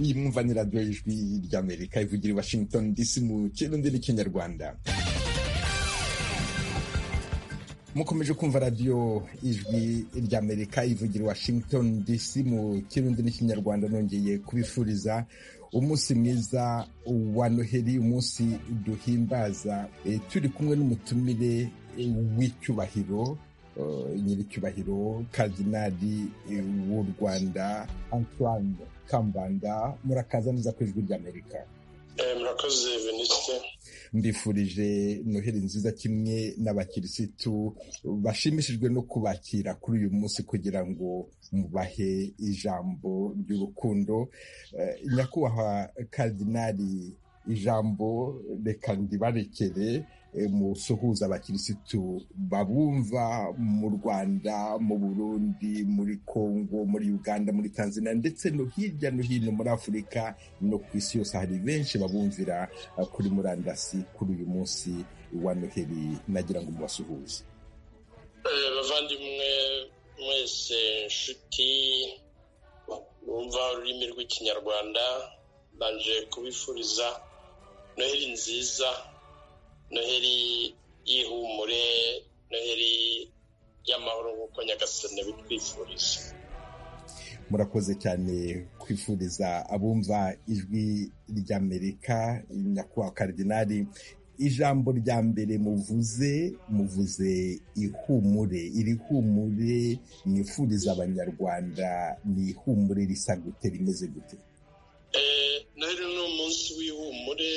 iyi mwumva ni radiyo y'ijwi ry'amerika ivugira i washington dc mu kirundi n'ikinyarwanda mukomeje kumva radiyo ijwi ry'amerika ivugira i washington dc mu kirundi n'ikinyarwanda nongeye kubifuriza umunsi mwiza wa noheli umunsi duhimbaza turi kumwe n'umutumire w'icyubahiro nyiricyubahiro kadinari w'u rwanda antoine kambanda murakaza neza ku ijwi ry'amerika murakoze venisite mbifurije noheli nziza kimwe n'abakirisitu bashimishijwe no kubakira kuri uyu munsi kugira ngo mubahe ijambo ry'urukundo nyakubahwa kadinari ijambo reka ndibarekere musuhuza abakirisitu babumva mu rwanda mu burundi muri congo muri uganda muri tanzania ndetse no hirya no hino muri afurika no ku isi yose hari benshi babumvira kuri murandasi kuri uyu munsi wa noheli nagira ngo mubasuhuze bavandimwe mwese inshuti bumva ururimi rw'ikinyarwanda baje kubifuriza noheli nziza noheli y'ihumure noheli y'amahoro nk'uko nyagasane bitwifuriza murakoze cyane kwifuriza abumva ijwi ry'amerika nyakubahwa karidinari ijambo rya mbere muvuze muvuze ihumure iri humure mwifuriza abanyarwanda ni ihumure risa gute rimeze gute noheli ni umunsi w'ihumure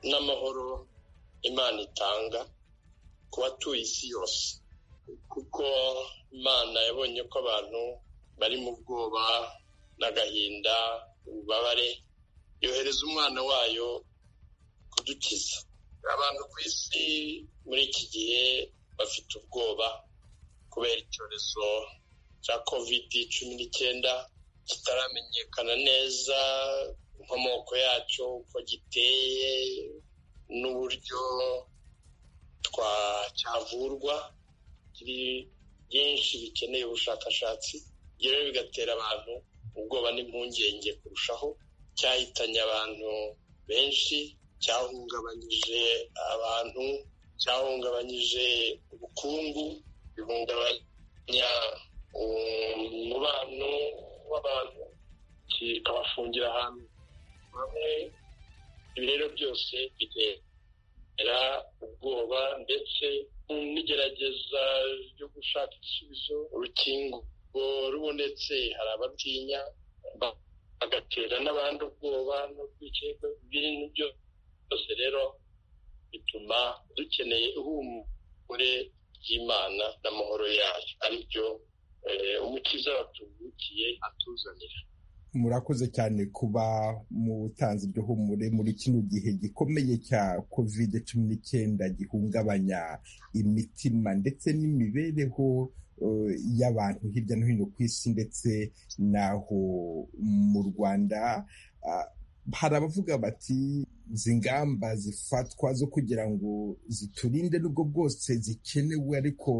n'amahoro imana itanga ku batuye isi yose kuko imana yabonye ko abantu bari mu bwoba n'agahinda ububabare yohereza umwana wayo kudukiza abantu ku isi muri iki gihe bafite ubwoba kubera icyorezo cya kovidi cumi n'icyenda kitaramenyekana neza inkomoko yacyo uko giteye n'uburyo cyavurwa kiri byinshi bikeneye ubushakashatsi rero bigatera abantu ubwoba n'impungenge kurushaho cyahitanye abantu benshi cyahungabanyije abantu cyahungabanyije ubukungu bihungabanya umubano w'abantu kikabafungira ahantu hamwe ibi rero byose bigera ubwoba ndetse n'igerageza ryo gushaka igisubizo urukingo rubonetse hari abatinya bagatera n'abandi ubwoba no kwikekwa ibintu byose rero bituma dukeneye ihumure ry'imana n'amahoro yayo aribyo umukiza watuvukiye atuzanira murakoze cyane kuba mu butanzi byo humure muri kino gihe gikomeye cya kovide cumi n'icyenda gihungabanya imitima ndetse n'imibereho y'abantu hirya no hino ku isi ndetse n'aho mu rwanda hari abavuga bati izi ngamba zifatwa zo kugira ngo ziturinde n'ubwo bwose zikenewe ariko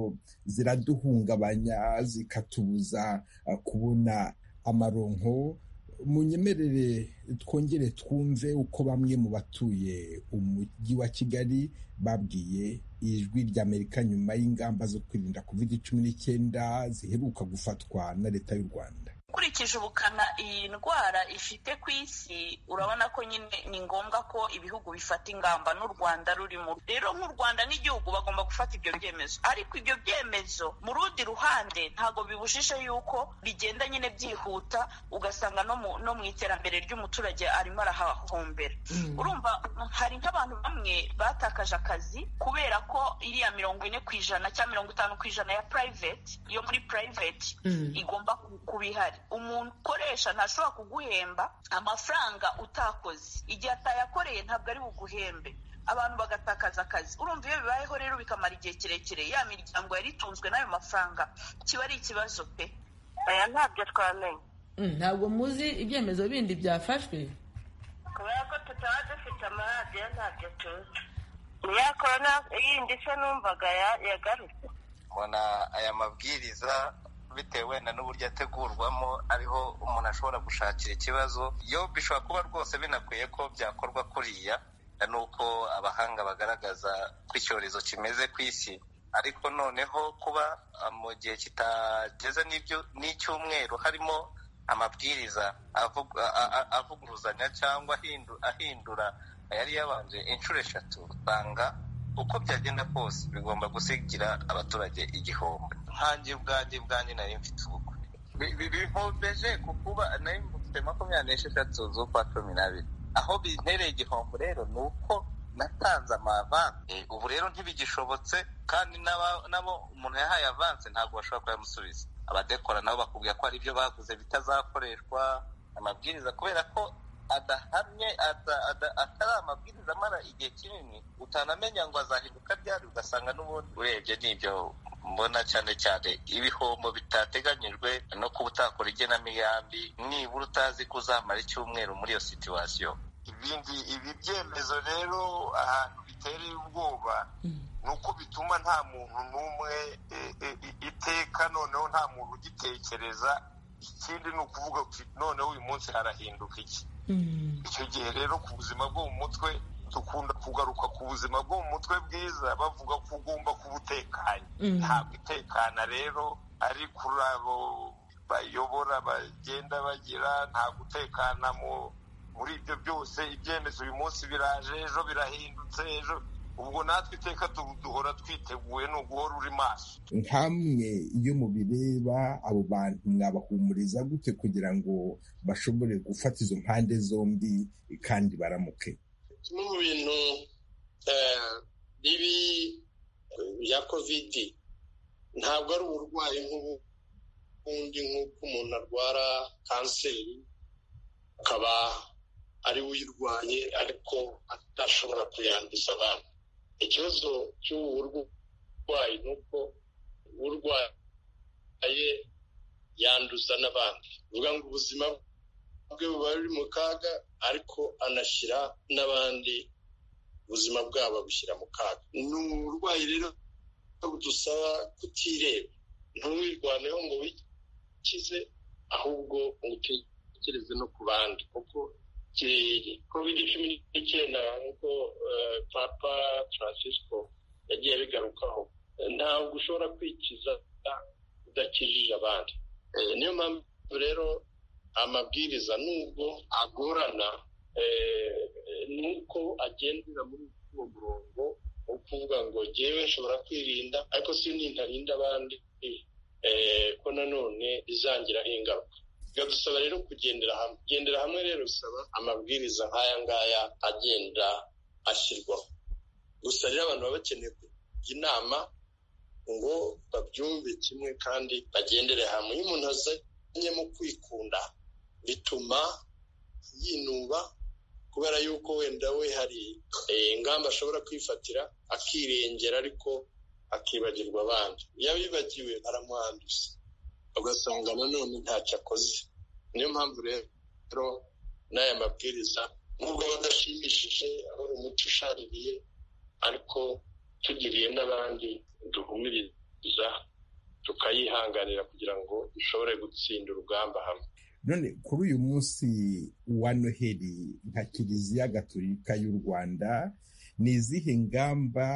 ziraduhungabanya zikatubuza kubona amaronko munyemerere twongere twumve uko bamwe mu batuye umujyi wa kigali babwiye ijwi ry'amerika nyuma y'ingamba zo kwirinda covid cumi n'icyenda ziheruka gufatwa na leta y'u rwanda ukurikije ubukana iyi ndwara ifite ku isi urabona ko nyine ni ngombwa ko ibihugu bifata ingamba n'u rwanda rurimo rero nk'u rwanda n'igihugu bagomba gufata ibyo byemezo ariko ibyo byemezo mu rundi ruhande ntabwo bibujije yuko bigenda nyine byihuta ugasanga no mu iterambere ry'umuturage arimo arahahombera urumva hari nk'abantu bamwe batakaje akazi kubera ko iriya mirongo ine ku ijana cyangwa mirongo itanu ku ijana ya purayiveti yo muri purayiveti igomba kuba ihari umuntu ukoresha ntashobora kuguhemba amafaranga utakoze igihe atayakoreye ntabwo ari buguhembe abantu bagatakaza akazi urumva iyo bibayeho rero bikamara igihe kirekire ya miryango yari itunzwe n'ayo mafaranga kiba ari ikibazo pe aya ntabyo twamenya ntabwo muzi ibyemezo bindi byafashwe kubera ko tutaba dufite amaradiyo ntabyo tuzi niya korona yindi se numvaga yagarutse mbona aya mabwiriza bitewe wenda n'uburyo ategurwamo ariho umuntu ashobora gushakira ikibazo yo bishobora kuba rwose binakwiye ko byakorwa kuriya nuko abahanga bagaragaza ko icyorezo kimeze ku isi ariko noneho kuba mu gihe kitageze n'icyumweru harimo amabwiriza avuguruzanya cyangwa ahindura yari yabanje inshuro eshatu usanga uko byagenda kose bigomba gusigira abaturage igihombo nkange bwange bwange nari mfite ubukwe bihombeje ku kuba nari mfite makumyabiri n'esheshatu z'ukwa cumi n'abiri aho bintereye igihombo rero ni uko natanze amavanse ubu rero ntibigishobotse kandi nabo umuntu yahaye avanse ntabwo bashobora kuyamusubiza abadekora nabo bakubwira ko hari ibyo baguze bitazakoreshwa amabwiriza kubera ko adahamye atari amabwiriza amara igihe kinini utanamenya ngo azahinduka ryari ugasanga n'ubundi urebye n'ibyo mbona cyane cyane ibihombo bitateganyijwe no kuba utakora igenamigambi nibura utazi ko uzamara icyumweru muri iyo situwasiyo ibindi ibi byemezo rero ahantu bitereye ubwoba ni uko bituma nta muntu n'umwe iteka noneho nta muntu ugitekereza ikindi ni ukuvuga noneho uyu munsi harahinduka iki icyo gihe rero ku buzima bwo mu mutwe dukunda kugaruka ku buzima bwo mu mutwe bwiza bavuga ko ugomba kuba utekanye ntabwo itekana rero ari kuri abo bayobora bagenda bagira nta gutekana muri ibyo byose ibyemezo uyu munsi biraje ejo birahindutse ejo ubwo natwe iteka duhora twiteguye ni uguhora uri maso nkamwe iyo mubireba abo bantu mwabahumuriza gute kugira ngo bashobore gufata izo mpande zombi kandi baramuke kimwe mu bintu bibi bya kovidi ntabwo ari uburwayi nk'ubundi nk'uko umuntu arwara kanseri akaba ari we uyirwaye ariko atashobora kuyanduza abantu ikibazo cy'ubu burwayi ni uko urwaye yanduza n'abandi bivuga ngo ubuzima bwe buba buri mu kaga ariko anashyira n'abandi ubuzima bwabo bushyira mu kaga ni uburwayi rero budusaba kutireba ntuwirwaneho ngo wikize ahubwo utekereze no ku bandi kuko covid cumi n'icyenda nk'uko papa francisco yagiye abigarukaho ntabwo ushobora kwikiza udakijije abandi niyo mpamvu rero amabwiriza nubwo agorana nuko agendera muri uwo murongo wo kuvuga ngo ngewe nshobora kwirinda ariko si nindarinda abandi ko nanone izangiraho ingaruka biradusaba rero kugendera hamwe kugendera hamwe rero bisaba amabwiriza nk'aya ngaya agenda ashyirwaho gusa rero abantu baba bakeneye kujya inama ngo babyumve kimwe kandi bagendere hamwe iyo umuntu azanyemo kwikunda bituma yinuba kubera yuko wenda we hari ingamba ashobora kwifatira akirengera ariko akibagirwa abandi iyo abibagiwe aramwanduza ugasanga nanone ntacyo akoze niyo mpamvu rero n'aya mabwiriza nubwo badashimishije ari umuti ushaririye ariko tugiriye n'abandi duhumiriza tukayihanganira kugira ngo dushobore gutsinda urugamba hamwe none kuri uyu munsi wa noheli nka kiliziya gatolika y'u rwanda ni izihe ngamba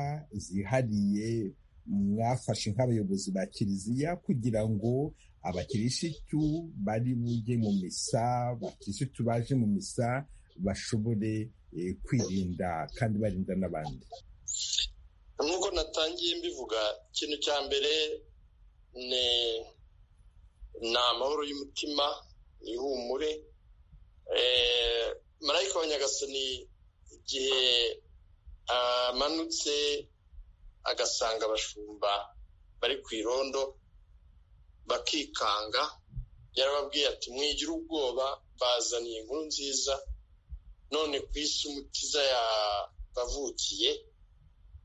zihariye mwafashe nk'abayobozi ba kiliziya kugira ngo abakirisitu bari bujye mu misa abakirisitu baje mu misa bashobore kwirinda kandi barinda n'abandi nk'uko natangiye mbivuga ikintu cya mbere ni amahoro y'umutima ni ihumure marayika wa nyagasani igihe amanutse agasanga abashumba bari ku irondo bakikanga yarababwiye ati mwigira ubwoba bazaniye inkuru nziza none ku isi umutiza yabavukiye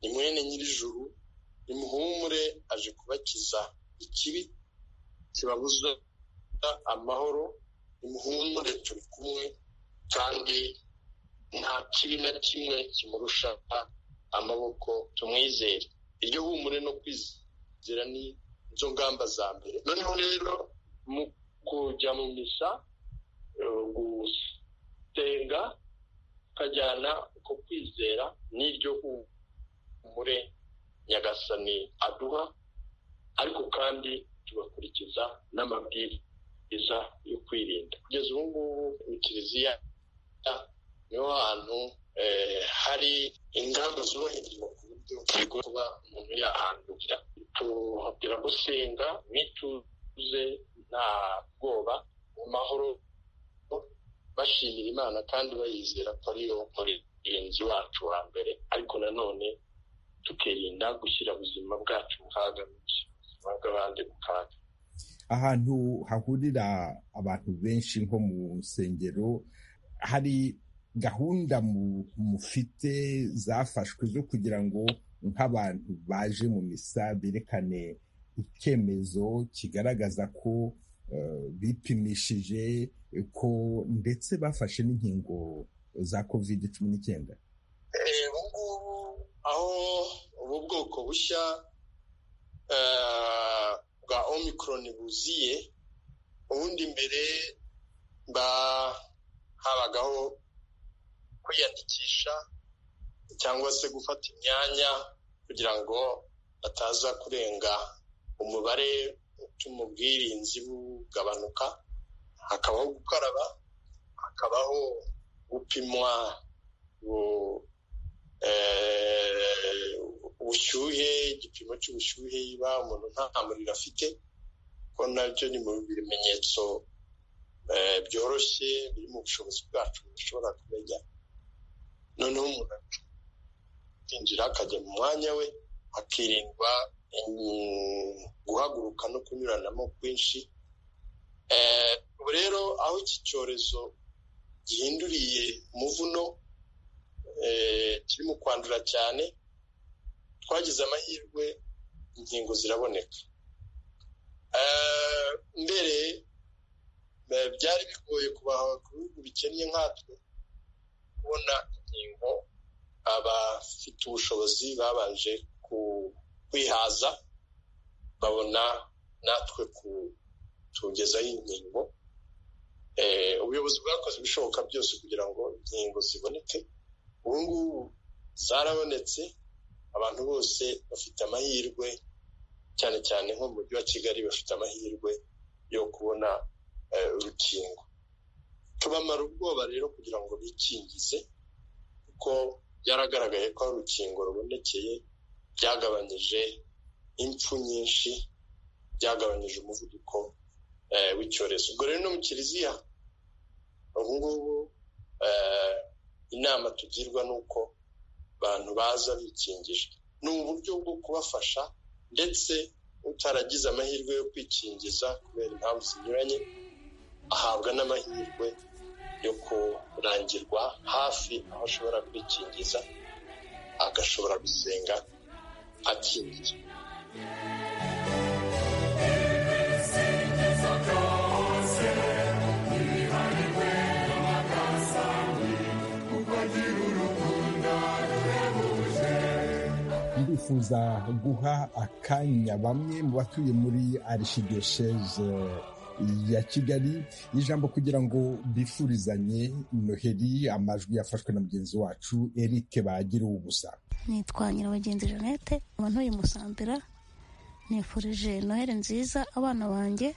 ni mwene nyir'ijuru nimuhumure aje kubakiza ikibi kibabuza amahoro nimuhumure turi kumwe kandi nta kibi na kimwe kimurusha amaboko tumwizere iryo humure no kwizera ni izo ngamba za mbere noneho rero mu kujya mu misa gusenga ukajyana uko kwizera n'iryo humure nyagasani aduha ariko kandi tugakurikiza n'amabwiriza yo kwirinda kugeza ubu ngubu mu kiliziya niho hantu hari ingamba zubahirizwa ku buryo bwo kuba umuntu yahandukira tuhabwira gusenga mwituze nta bwoba mu mahoro bashimira imana kandi bayizera ko ariyo murinzi wacu wa mbere ariko nanone tukirinda gushyira ubuzima bwacu mu kaga ubuzima bw'abandi mu kaga ahantu hahurira abantu benshi nko mu nsengero hari gahunda mufite zafashwe zo kugira ngo nk'abantu baje mu misa berekane icyemezo kigaragaza ko bipimishije ko ndetse bafashe n'inkingo za kovide cumi n'icyenda ubu ngubu aho ubu bwoko bushya bwa omikoroni buziye ubundi mbere habagaho kwiyandikisha cyangwa se gufata imyanya kugira ngo bataza kurenga umubare utuma ubwirinzi bugabanuka hakabaho gukaraba hakabaho gupimwa ubushyuhe igipimo cy'ubushyuhe yiba umuntu nta muriro afite ko nabyo ni mu bimenyetso byoroshye biri mu bushobozi bwacu bushobora kumenya noneho umuntu akinjira akajya mu mwanya we hakirindwa guhaguruka no kunyuranamo kwinshi ubu rero aho iki cyorezo gihinduriye umuvuno kiri mu kwandura cyane twagize amahirwe inkingo ziraboneka mbere byari bigoye kubaha ku bihugu bikennye nkatwe kubona inkingo abafite ubushobozi babanje kwihaza babona natwe kutugezaho inkingo ubuyobozi bwakoze ibishoboka byose kugira ngo inkingo ziboneke ubu ngubu zarabonetse abantu bose bafite amahirwe cyane cyane nko mu mujyi wa kigali bafite amahirwe yo kubona urukingo tubamara ubwoba rero kugira ngo bikingize kuko byaragaragaye ko urukingo rubonekeye byagabanyije impfu nyinshi byagabanyije umuvuduko w'icyorezo ubwo rero no mu kiliziya ubu ngubu inama tugirwa ni uko abantu baza bikingije ni uburyo bwo kubafasha ndetse utaragize amahirwe yo kwikingiza kubera impamvu zinyuranye ahabwa n'amahirwe yo kurangirwa hafi aho ashobora kwikingiza agashobora gusenga akingiye ndifuza guha akanya bamwe mu batuye muri arishidesheze ya kigali ijambo kugira ngo bifurizanye noheri amajwi yafashwe na mugenzi wacu erike bagira ubusa nitwa nyirabagenzi jeannette ntuye musambira nifurije noheri nziza abana banjye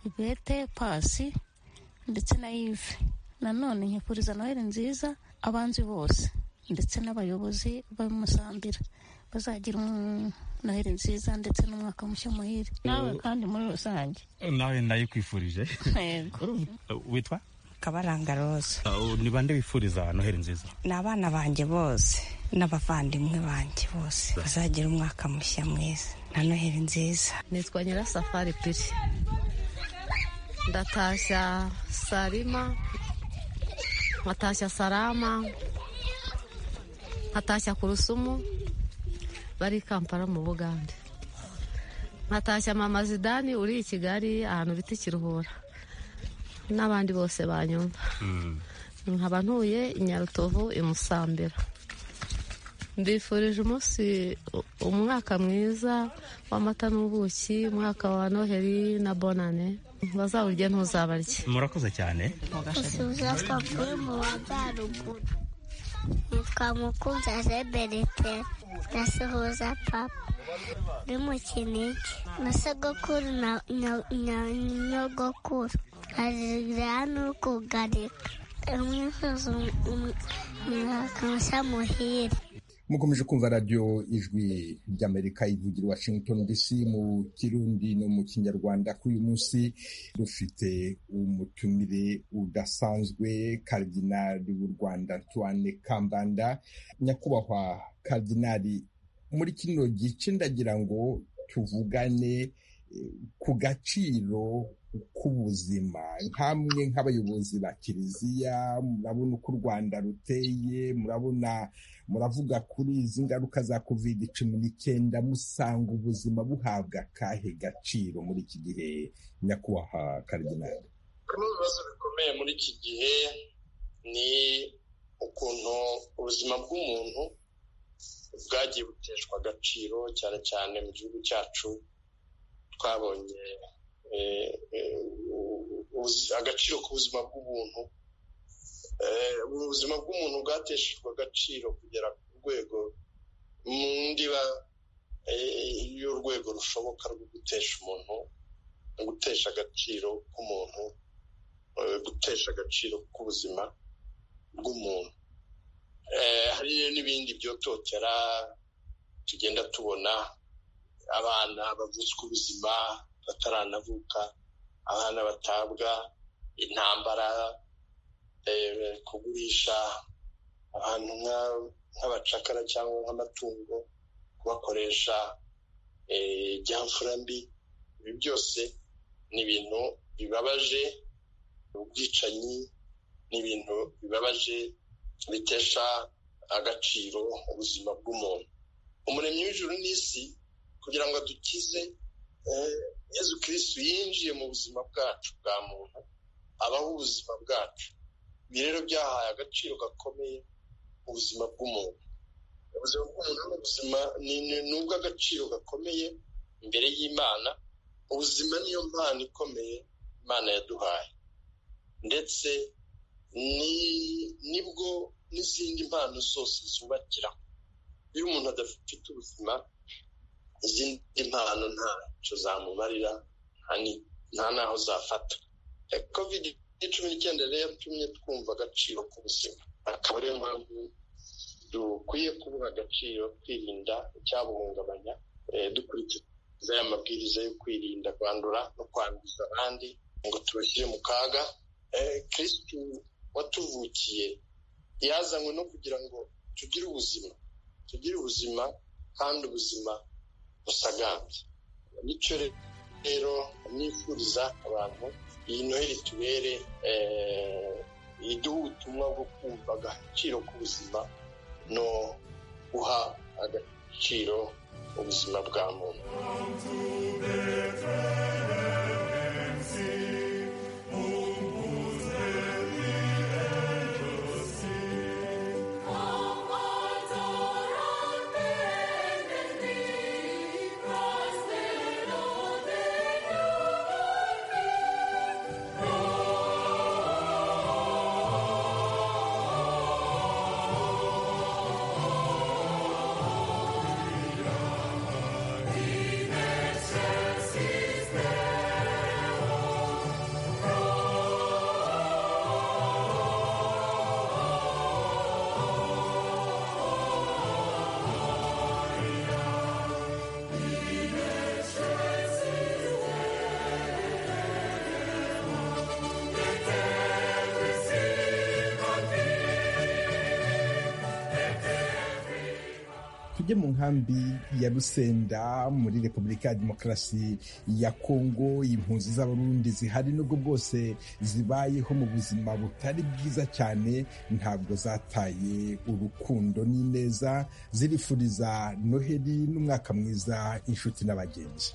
ibete pasi ndetse na yive nanone nkifuriza noheri nziza abanzi bose ndetse n'abayobozi bamusambira bazagira noheri nziza ndetse n'umwaka mushya muhire nawe kandi muri rusange nawe ndayikwifurije witwa kabaranga roza ni bande wifuriza noheri nziza ni abana banjye bose n'abavandimwe banjye bose bazagira umwaka mushya mwiza na noheri nziza nitwa nyirasafari piri ndatashya sarima nkatashya sarama nkatashya ku rusumu bari kampala mu bugande nkatashya mama zidani uri i kigali ahantu bita ikiruhura n'abandi bose banyumva nkaba ntuye i nyarutovu i musambira mbifurije umunsi umwaka mwiza w'amata n'ubuki umwaka wa noheli na bonane bazawurya ntuzabarye murakoze cyane usuza twavuye mu majyaruguru nitwa mukunzi azeberete nasuhuza papa uri mu kinigi na sogokuru na nyogokuru azira n'ukugarika umwifuza umwaka mushya muhire mukomeje kumva radiyo ijwi ry'amerika ivugira washington dc mu kirundi no mu kinyarwanda kuri uyu munsi rufite umutumire udasanzwe karidinari w'u rwanda antoine kambanda nyakubahwa karidinari muri kino gice ndagira ngo tuvugane ku gaciro k'ubuzima nk'amwe nk'abayobozi ba kiliziya murabona uko u rwanda ruteye murabona muravuga kuri izi ngaruka za covid cumi n'icyenda musanga ubuzima buhabwa akahe gaciro muri iki gihe nyakubahwa karidinari bimwe mu bibazo bikomeye muri iki gihe ni ukuntu ubuzima bw'umuntu bwagiye buteshwa agaciro cyane cyane mu gihugu cyacu twabonye agaciro k'ubuzima bw'ubuntu ubuzima bw'umuntu bwateshejwe agaciro kugera ku rwego mu ndiba y'urwego rushoboka rwo gutesha umuntu gutesha agaciro k'umuntu gutesha agaciro k'ubuzima bw'umuntu hari n'ibindi byototera tugenda tubona abana bavutswe ubuzima bataranavuka abana batabwa intambara kugurisha abantu nk'abacakara cyangwa nk'amatungo kubakoresha ibyamfura mbi ibi byose ni ibintu bibabaje ubwicanyi ni ibintu bibabaje bitesha agaciro ubuzima bw'umuntu umuremyi w'ijuru n'isi kugira ngo adukize yezu kirisitu yinjiye mu buzima bwacu bwa muntu abaho ubuzima bwacu ibi rero byahaye agaciro gakomeye ubuzima bw'umuntu ubuzima bw'umuntu n'ubuzima ni ubw'agaciro gakomeye imbere y'imana ubuzima niyo mpano ikomeye imana yaduhaye ndetse nibwo n'izindi mpano zose zubakira iyo umuntu adafite ubuzima izindi mpano ntacyo zamumarira nta n'aho zafata kovide cumi n'icyenda rero yatumye twumva agaciro k'ubuzima akaba ariyo mpamvu dukwiye kubuha agaciro twirinda icyabuhungabanya dukurikiza aya mabwiriza yo kwirinda kwandura no kwanduza abandi ngo tubashyire mu kaga kirisitu watuvukiye yazanywe no kugira ngo tugire ubuzima tugire ubuzima kandi ubuzima busagambye bityo rero nifuriza abantu iyi noheli tubere iduha ubutumwa bwo kumva agaciro k'ubuzima no guha agaciro ubuzima bwa muntu tujye mu nkambi ya rusenda muri repubulika ya demokarasi ya kongo impunzi z'abarundi zihari nubwo bwose zibayeho mu buzima butari bwiza cyane ntabwo zataye urukundo n'ineza zirifuriza noheli n'umwaka mwiza inshuti n'abagenzi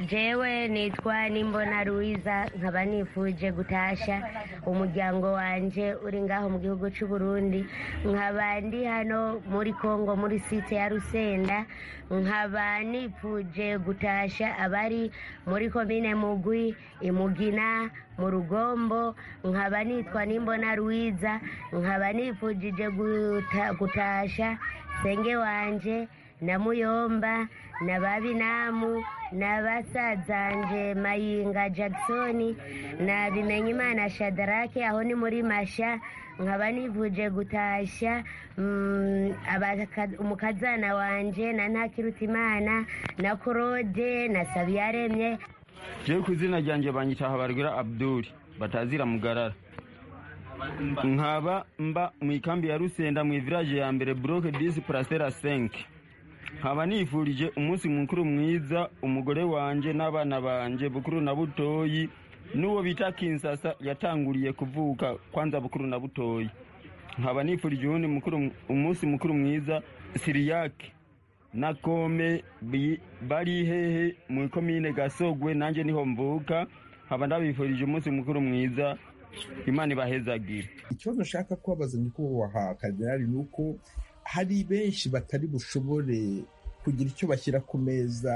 njyewe nitwa nimbona ruwiza nkaba nifuje gutasha umuryango wanjye uri ngaho mu gihugu cy'u Burundi nkaba ndi hano muri congo muri site ya rusenda nkaba nifuje gutasha abari muri komine mugwi imugina mu rugombo nkaba nitwa nimbona ruwiza nkaba nifujije guta- gutasha senge wanje na muyomba na babinamu na basazanje mayinga jackson na bimenyimana shadarake aho ni muri masha nkaba nivuje gutashya mm, abaka- umukazana wanje na ntakirutimana na korode na sabiyaremye jewe ku izina ryanjye banyita habarwira abduri batazira mugarara nkaba mba mu ikambi ya rusenda mu iviraje ya mbere buroke disi purasera 5 nkaba nifurije umunsi mukuru mwiza umugore wanjye n'abana banjye bukuru na butoyi n'uwo bita kinsasa yatanguriye kuvuka kwanza bukuru na butoyi nkaba nifurije uwundi mukuru- umunsi mukuru mwiza siriyake na kome bi- bari hehe mu ikomine gasogwe nanjye niho mvuka nkaba ndabifurije umunsi mukuru mwiza imana ibahezagire ikibazo nshaka kubabaza nyakubahwa kaderari ni uko hari benshi batari bushobore kugira icyo bashyira ku meza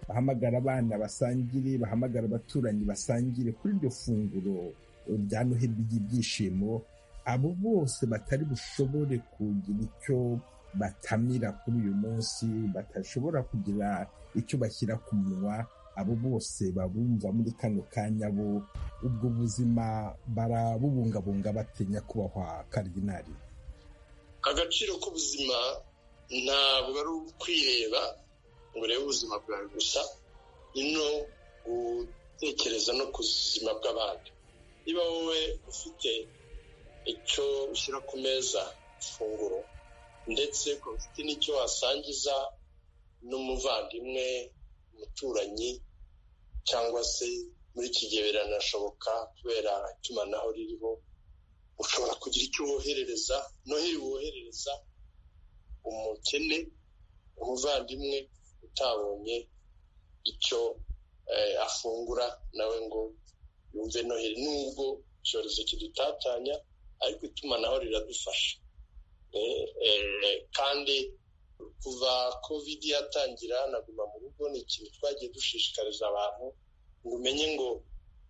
bahamagara abana basangire bahamagara abaturanyi basangire kuri iryo funguro rya noheli ry'ibyishimo abo bose batari bushobore kugira icyo batamira kuri uyu munsi batashobora kugira icyo bashyira ku munwa abo bose babumva muri kano kanya bo ubwo buzima barabubungabunga batinya kubahwa karidinari agaciro k'ubuzima ntabwo ari ukwireba ngo urebe ubuzima bwawe gusa ni no gutekereza no ku buzima bw'abandi niba wowe ufite icyo ushyira ku meza ifunguro ndetse ukaba ufite n'icyo wasangiza n'umuvandimwe umuturanyi cyangwa se muri iki gihe biranashoboka kubera itumanaho ririho ushobora kugira icyo woherereza noheli woherereza umukene umuvandimwe utabonye icyo eh, afungura nawe ngo yumve noheli nubwo icyorezo kidutatanya ariko itumanaho riradufasha Eh, eh, kandi kuva covid yatangira naguma mu rugo ni ikintu twagiye dushishikariza abantu ngo umenye ngo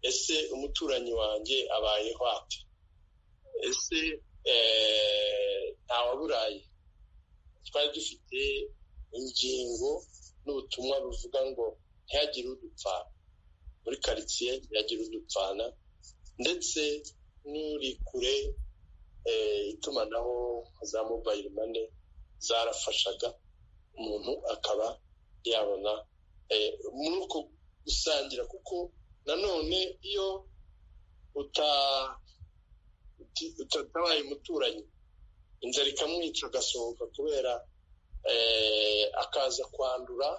ese umuturanyi wanjye abayeho ate ese eh, ntawaburaye twari dufite ingingo n'ubutumwa buvuga ngo ntihagire udupfana muri karitsiye ntihagire udupfana ndetse n'uri kure eh, itumanaho za mobayiro mane zarafashaga umuntu akaba yabona eh, muri uko gusangira kuko nanone iyo uta uti- utatabaye umuturanyi inzara ikamwica agasohoka kubera eh, akaza kwandura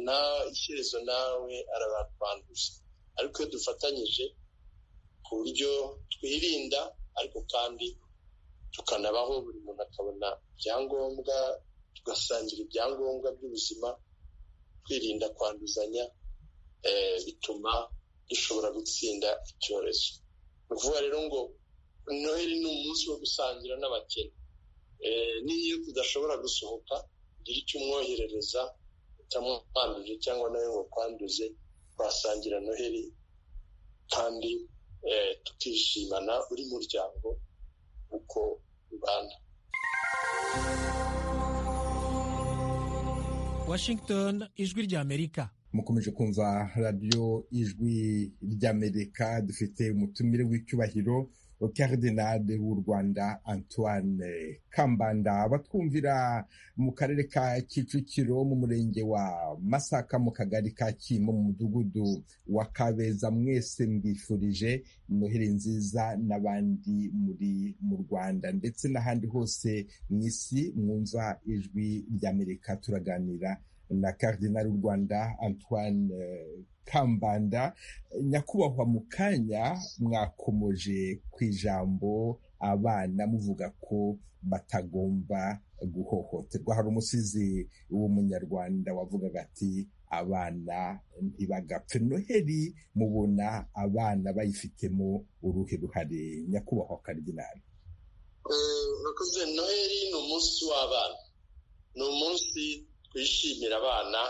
na ishyerezo nawe arabakwanduza ariko iyo dufatanyije ku buryo twirinda ariko kandi tukanabaho buri muntu akabona ibyangombwa tugasangira ibyangombwa by'ubuzima kwirinda kwanduzanya eh, bituma dushobora gutsinda icyorezo ni ukuvuga rero ngo noheli ni umunsi wo gusangira n'abakene Eh, n'iyo tudashobora gusohoka ugira icyo umwoherereza utamwanduje cyangwa nawe ngo kwanduze twasangira noheli kandi eh, tukishimana uri muryango uko ubana washington ijwi rya amerika mukomeje kumva radiyo ijwi ry'amerika dufite umutumire w'icyubahiro karidinade w'u rwanda antoine kambanda batwumvira mu karere ka kicukiro mu murenge wa masaka mu kagari ka kimo mu mudugudu wa kabeza mwese mbifurije noheli nziza n'abandi muri mu rwanda ndetse n'ahandi hose mu isi mwumva ijwi ry'amerika turaganira na karidinari w'u rwanda antoine eh, kambanda nyakubahwa mu kanya mwakomoje ku ijambo abana muvuga ko batagomba guhohoterwa hari umusizi w'umunyarwanda wavugaga ati abana ntibagapfe noheli mubona abana bayifitemo uruhe ruhare nyakubahwa karidinari urakoze noheli ni umunsi w'abana ni umunsi twishimira abana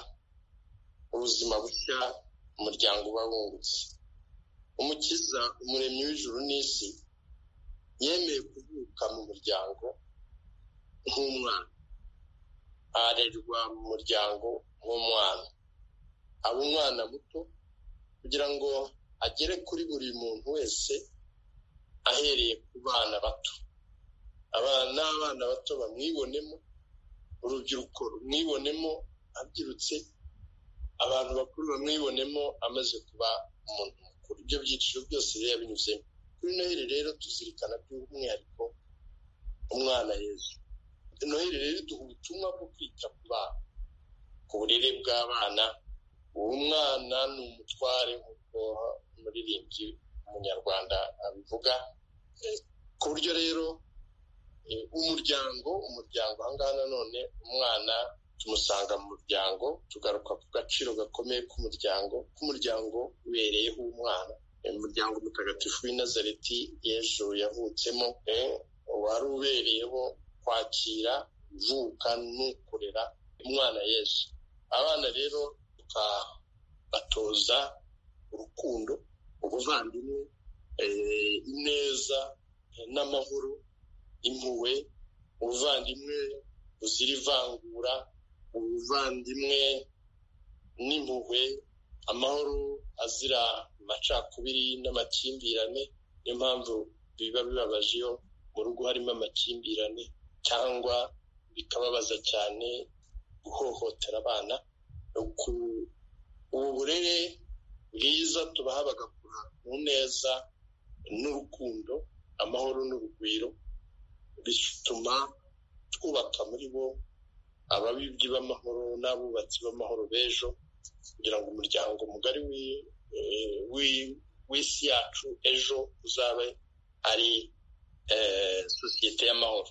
ubuzima bushya umuryango uba wungutse umukiza umuremyi w'ijuru n'isi yemeye kuvuka mu muryango nk'umwana arerwa mu muryango nk'umwana aba umwana muto kugira ngo agere kuri buri muntu wese ahereye ku bana bato n'abana bato bamwibonemo urubyiruko rumwibonemo abyirutse abantu bakuru bamwibonemo amaze kuba umuntu mukuru ibyo byiciro byose rero yabinyuzemo kuri noheli rero tuzirikana by'umwihariko umwana yezu noheli rero duha ubutumwa bwo kwita ku bana ku burere bw'abana uwo mwana ni umutware nk'uko umuririmbyi umunyarwanda abivuga ku buryo rero umuryango umuryango aha ngaha nanone umwana tumusanga mu muryango tugaruka ku gaciro gakomeye k'umuryango k'umuryango ubereyeho umwana umuryango mutagatifu w'inazareti yejo yavutsemo wari ubereyeho kwakira ivuka n'ukorera umwana yesu abana rero tukabatoza urukundo ubuvandimwe ineza n'amahoro impuhwe ubuvandimwe buzira ivangura ubuvandimwe n'impuhwe amahoro azira amacakubiri n'amakimbirane niyo mpamvu biba bibabaje iyo mu rugo harimo amakimbirane cyangwa bikababaza cyane guhohotera abana ubu burere bwiza tubaha bagakura mu neza n'urukundo amahoro n'urugwiro bituma twubaka muri bo ababibyi b'amahoro n'abubatsi b'amahoro b'ejo kugira ngo umuryango mugari w'isi yacu ejo uzabe ari sosiyete y'amahoro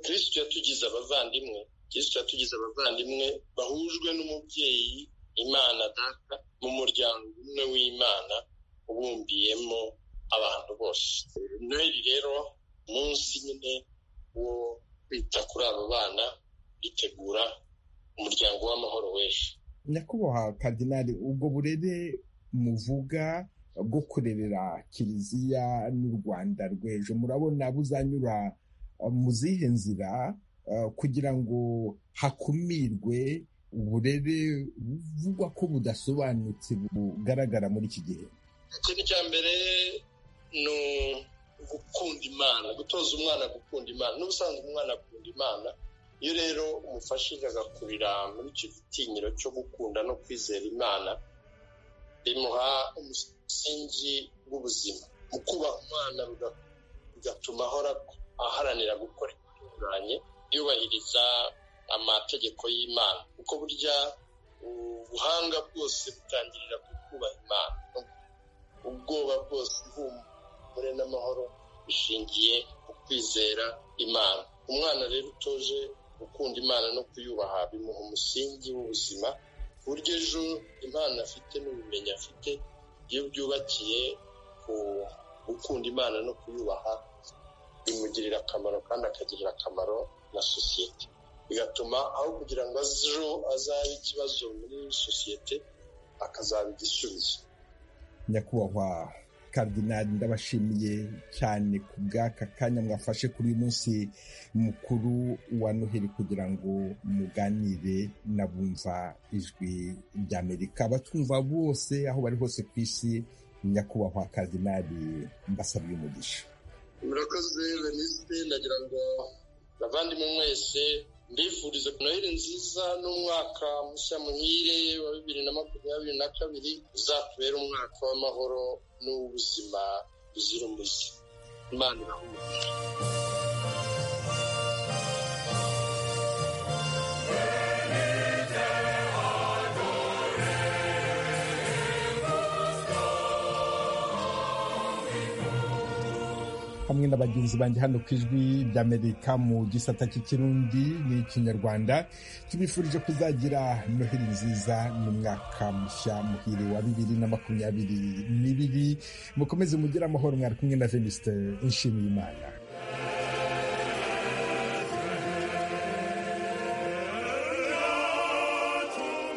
kirisitu yatugize abavandimwe kirisitu yatugize abavandimwe bahujwe n'umubyeyi imana data mu muryango umwe w'imana ubumbiyemo abantu bose noheli rero munsi nyine wo kwita kuri abo bana bitegura umuryango w'amahoro w'ejo nyakubahwa kadinari ubwo burere muvuga bwo kurerera kiliziya n'u rwanda rw'ejo murabona buzanyura mu zihe nzira kugira ngo hakumirwe uburere buvugwa ko budasobanutse bugaragara muri iki gihe ikintu cya mbere ni gukunda imana gutoza umwana gukunda imana n'ubusanzwe umwana akunda imana iyo rero umufashije agakurira muri icyo gitinyiro cyo gukunda no kwizera imana bimuha umusingi w'ubuzima mu kubaha umwana bigatuma ahora aharanira gukora ibitunganye yubahiriza amategeko y'imana kuko burya ubuhanga bwose butangirira ku kubaha imana ubwoba bwose ihumura umugore n'amahoro bishingiye ku kwizera imana umwana rero utoje gukunda imana no kuyubaha bimuha umusingi w'ubuzima ku buryo ejo impano afite n'ubumenyi afite iyo byubakiye ku gukunda imana no kuyubaha bimugirira akamaro kandi akagirira akamaro na sosiyete bigatuma aho kugira ngo ejo azabe ikibazo muri sosiyete akazaba igisubizo nyakubahwa karidinari ndabashimiye cyane ku bw'aka kanya mwafashe kuri uyu munsi mukuru wa noheli kugira ngo muganire n'abumva ijwi ry'amerika abatumva bose aho bari hose ku isi nyakubahwa karidinari mbasabye umugisha murakoze veniste ndagira ngo bavandimwe mwese mbifuriza noheli nziza n'umwaka mushya muhire wa bibiri na makumyabiri na kabiri uzatubera umwaka w'amahoro n'ubuzima buzira umuze imana irahumurira hamwe na bagenzi banjye hano ku ijwi ry'amerika mu gisata cy'ikirundi n'ikinyarwanda tubifurije kuzagira noheli nziza n'umwaka mushya muhire wa bibiri na makumyabiri n'ibiri mukomeze mugire amahoro mwari kumwe na veniste nshimiyimana